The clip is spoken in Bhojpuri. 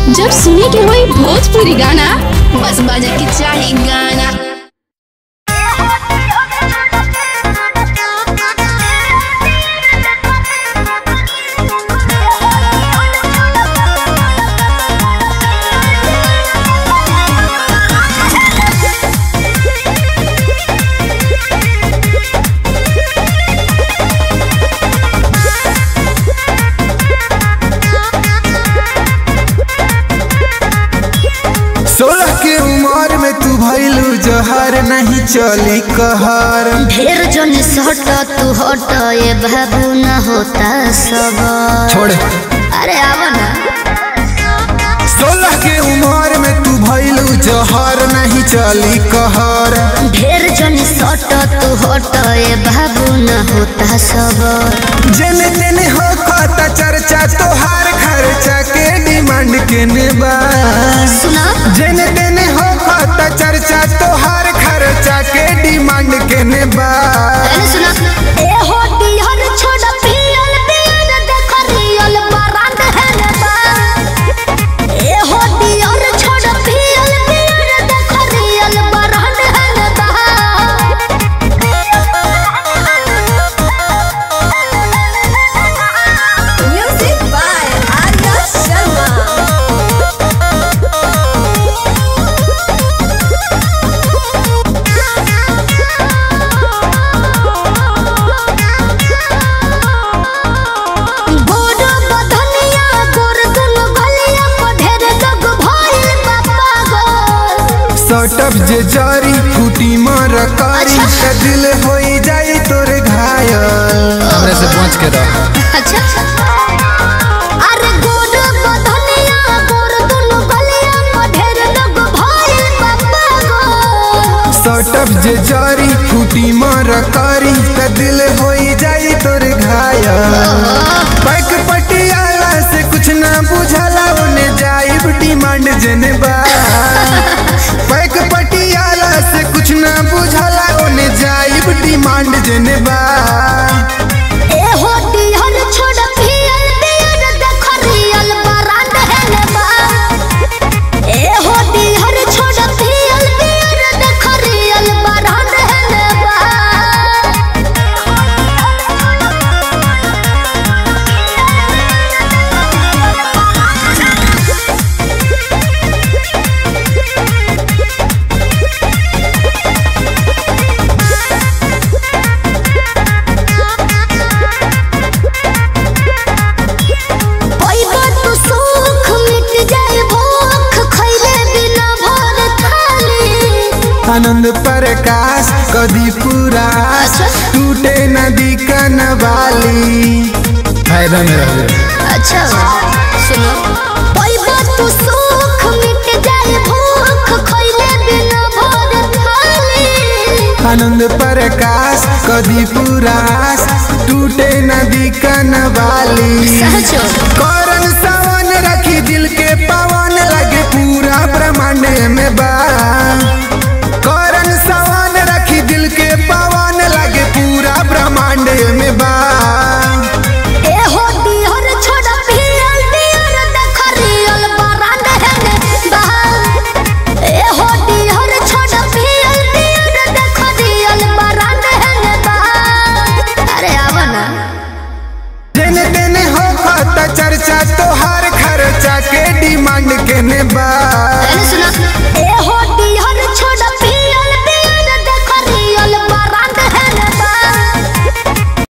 जब सुने के होई भोजपुरी गाना बस बजे के चाही गाना सोलह के उम्र में तू भैलू जहर नहीं चली कहर ढेर जन सट तू हट ये बाबू न होता सब छोड़ अरे आवा ना सोलह के उम्र में तू भैलू जहर नहीं चली कहर ढेर जन सट तू हट ये बाबू न होता सब जेने तेने हो खाता चर्चा तोहार खर्चा के डिमांड केने बा सुना जेने तेने हो खाता चर्चा तोहार खर्चा के डिमांड केने बा अरे सुना ए हो डिहर छोड़ पियल पियल देख रियल बरांड है ने बा ए हो डिहर छोड़ पियल पियल देख रियल बरांड है ने बा Music by Arya Sharma. गोड़ बधनिया गोड़ दुनु गलिया को ढेर जग भइल बाबा गो सटप जे जारी फूटी मार कारी का दिल होई जाई तोर घायल हमरे से पहुंच के रह अच्छा अरे गोड़ बधनिया गोड़ दुनु गलिया को ढेर जग भइल बाबा गो सटप जे जारी फूटी मार कारी का दिल होई जाई तोर घायल पैक पटियाला से कुछ ना बुझाला ओने जाइब डिमांड जने बा पैक पटियाला से कुछ ना बुझाला ओने जाइब डिमांड जने बा ए हो डिहर छोड़ पियल पियल देख रियल बरांड है ने बा ए हो डिहर छोड़ पियल पियल देख रियल बरांड है ने बा पैबा तू सुख मिट जाए भूख खैले बिना भर थाली आनंद प्रकाश कदी पूरा टूटे नदी कनवाली फायदा में रह अच्छा सुनो पैबा तू सुख मिट जाए भूख खैले बिना भर थाली आनंद प्रकाश कदी पुरास टूटे नदी कनवाली सहजो करन सावन रखी दिल के पवन लगे पूरा ब्रह्मांड में बा करन सावन रखी दिल के पवन लगे पूरा ब्रह्मांड में बा ए हो डिहर छोड़ पियल पियल देख रियल बरांड है ने बा ए हो डिहर छोड़ पियल पियल देख रियल बरांड है ने बा अरे आवा ना जेने तेने हो खाता चर्चा तोहार खर्चा के डिमांड केने बा